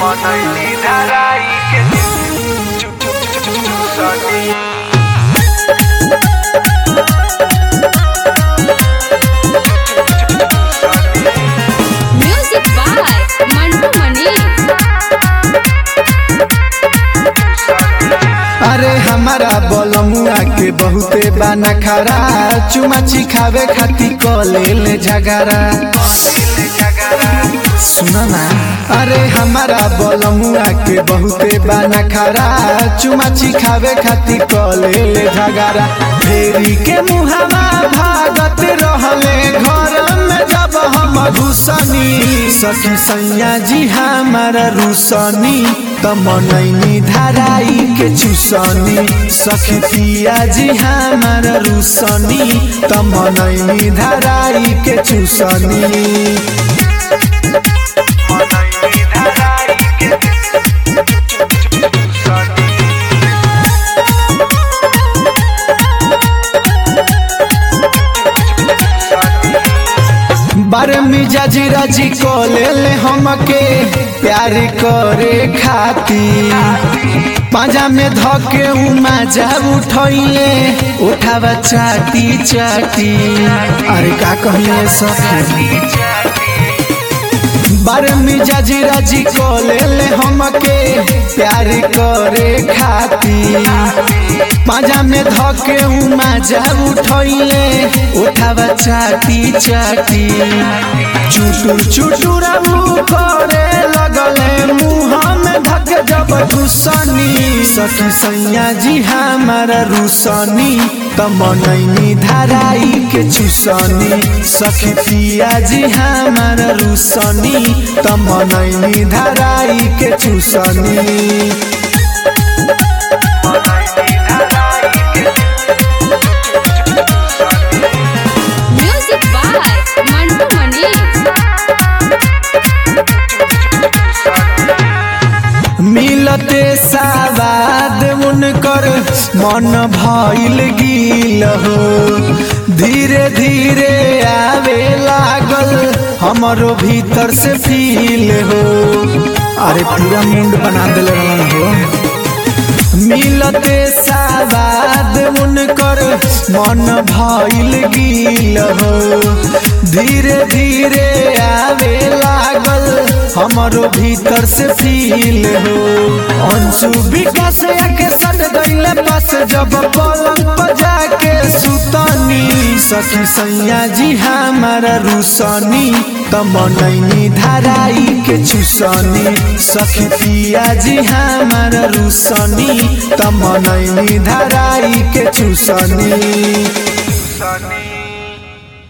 मनैली धराई के चुप चुप चुप चुप चुप सनी Music by Mantu Mani. अरे हमारा बलमुआ के बहुते बाना खरा चुमाची खावे खाती कले ले झगड़ा सुना ना अरे हमारा बलमुआ के बहुते बाना खरा चुमाची खावे खाती कले ले झगड़ा फेरी के मुहावा भागत रहले घर में जब हम घुसनी सखी सैया जी हमारा रुसनी त मनैनी धराई के चुसनी सखी पिया जी हमारा रुसनी त मनैनी धराई के चुसनी मनैली धराई के चुप चुप चुप चुप सनी बारे मिजाज राजी को ले ले हमके प्यार करे खाती पाजा में धके उमा जा उठैले उठावा चाटी चाटी अरे का कहिए सखी बारे मिजाज राजी को ले ले हमके प्यार करे खाती पाजा में धके उमा जा उठैले उठावा चाटी चाटी चुटुर चुटुर करे लगले मुँह में धक जब घुसनी सखी सैया जी हमारा रुसनी त मनैनी धराई के चुसनी सखी पिया जी हमारा रुसनी त मनैनी धराई के चुसनी मनैली धराई के चुप चुप चुप चुप सनी Music by Mantu Mani. मिलते सावाद उनकर मन भइल गिल हो धीरे धीरे आवे लागल हमरो भीतर से फील हो अरे पूरा मुंड बना दिल हो मिलते सावाद उनकर मन भइल गिल हो धीरे धीरे आवे लागल हमरो भीतर से फील हो अंशु विकास के सट गइले पास जब पलंग पर जाके सुतनी सखी सैया जी हमारा रुसनी त मनैनी धराई के चुसनी सखी पिया जी हमारा रुसनी त मनैनी धराई के चुसनी सनी